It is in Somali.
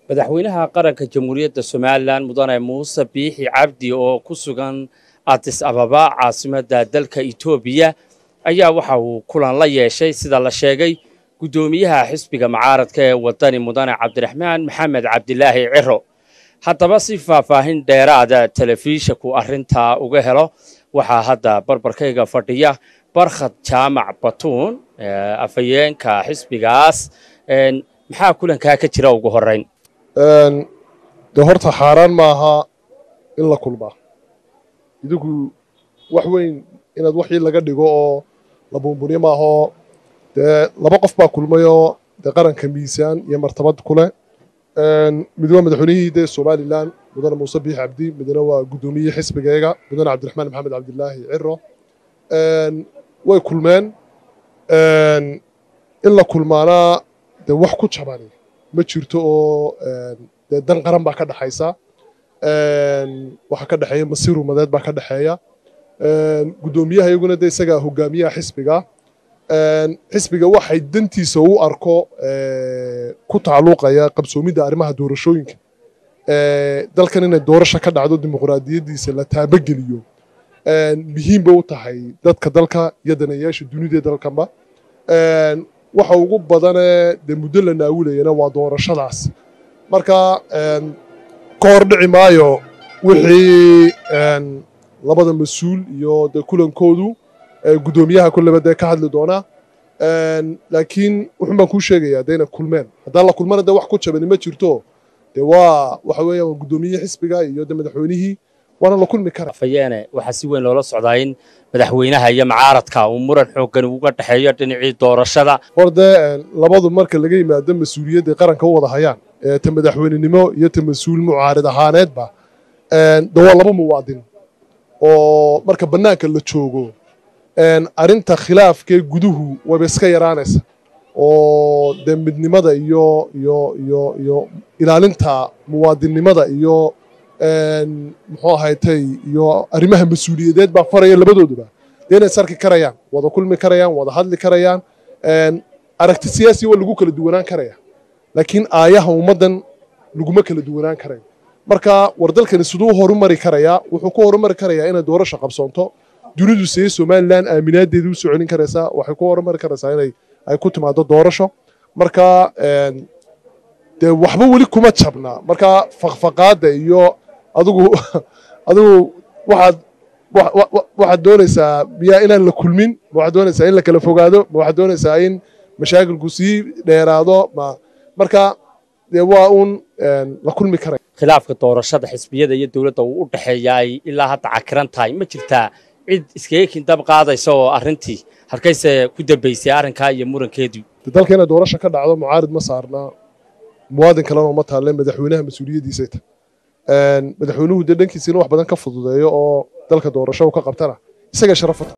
madaxweynaha qaranka jamhuuriyadda somalilan mudane muuse biixi cabdi oo ku sugan adis ababa caasimadda dalka etoobiya ayaa waxa uu kulan la yeeshay sida la sheegay guddoomiyaha xisbiga mucaaradka ee wadani mudane cabdiraxmaan maxamed cabdilaahi ciro haddaba si faahfaahin dheeraada telefishanku arrintaa uga helo waxaa hadda barbarkayga fadhiya barkhad jaamac batuun afhayeenka xisbigaas maxaa kulankaa ka jira ugu horrayn dee horta xaaraan maaha in la kulmaa idinku wax weyn inaad waxii laga dhigo oo la buunbuniyo maahoo dee laba qof baa kulmayoo dee qaranka miisaan iyo martabad ku leh mid waa madaxweynihii dee somalilan mudane muuse biix cabdi midna waa guddoomiyihii xisbigayga mudane cabdiraxmaan maxamed cabdilaahi ciro way kulmeen in la kulmaanaa dee wax ku jabani ma jirto oo dee dan qaran baa ka dhexaysa waxaa ka dhexeeya masiir umadeed baa ka dhexeeya guddoomiyaha iyaguna dee isagaa hogaamiyaha xisbiga xisbiga waxay dantiisa u arko ku tacalluqaya qabsoomidda arrimaha doorashooyinka dalkan inay doorasha ka dhacdo dimuqraadiyaddiisa la taabageliyo muhiim bay u tahay dadka dalka iyo danayaasha dunida dalkanba waxa ugu badanee dee muddo la naawilayana waa doorashadaas marka ka hor dhici maayo wixii labada mas-uul iyo dee kulankoodu guddoomiyaha kulleba dee ka hadli doonaa laakiin wuxun baan kuu sheegayaa dee inay kulmeen haddaan la kulmana dee wax ku jabani ma jirto dee waa waxa weeyaan waa guddoomiyihii xisbiga iyo dee madaxweynihii waana la kulmi kara afhayeene waxaa si weyn loola socdaa in madaxweynaha iyo mucaaradka uu muran xooggan uga dhexeeyo dhinacii doorashada hor dee labadu marka laga yimaado mas-uuliyadday qaranka u wada hayaan ta madaxweynenimo iyo ta mas-uul mucaarid ahaaneedba de waa laba muwaadin oo marka bannaanka la joogo arrinta khilaafkee guduhu wayba iska yaraanaysa oo dee midnimada iyo iyo iyo iyo ilaalinta muwaadinnimada iyo muxuu ahaytay iyo arrimaha mas-uuliyadeed baa faraya labadooduba dee inay sarki karayaan wada kulmi karayaan wada hadli karayaan aragti siyaasi waa lagu kala duwanaan karaya laakiin aayaha ummaddan laguma kala duwanaan karayo marka war dalkani siduu horumari karayaa wuxuu ku horumari karayaa inay doorasha qabsoonto dunidu siday somalilan aaminaadeedii u soo celin karaysaa waxay ku horumari karaysaa inay ay ku timaado doorasho marka dee waxba weli kuma jabna marka fakfaqaadda iyo adigu adigu waxaad waxaad doonaysaa miyaa inaan la kulmin ma waxaad doonaysaa in la kala fogaado ma waxaad doonaysaa in mashaakilku sii dheeraado ma marka dee waa uun la kulmi karaya khilaafka doorashada xisbiyada iyo dowladda uu u dhexeeya ay ilaa hadda cakiran tahay ma jirtaa cid iskaga kindab qaadaysa oo arrintii halkayse ku dambaysay arrinkaa iyo murankeedii dalka inay doorasha ka dhacdo mucaarid ma saarna muwaadin kalena uma taalle madaxweynaha mas-uuliyaddiisay tahay madaxweynuhu dee dhankiisa in wax badan ka fududeeyo oo dalka doorasho u ka qabtana isaga sharafata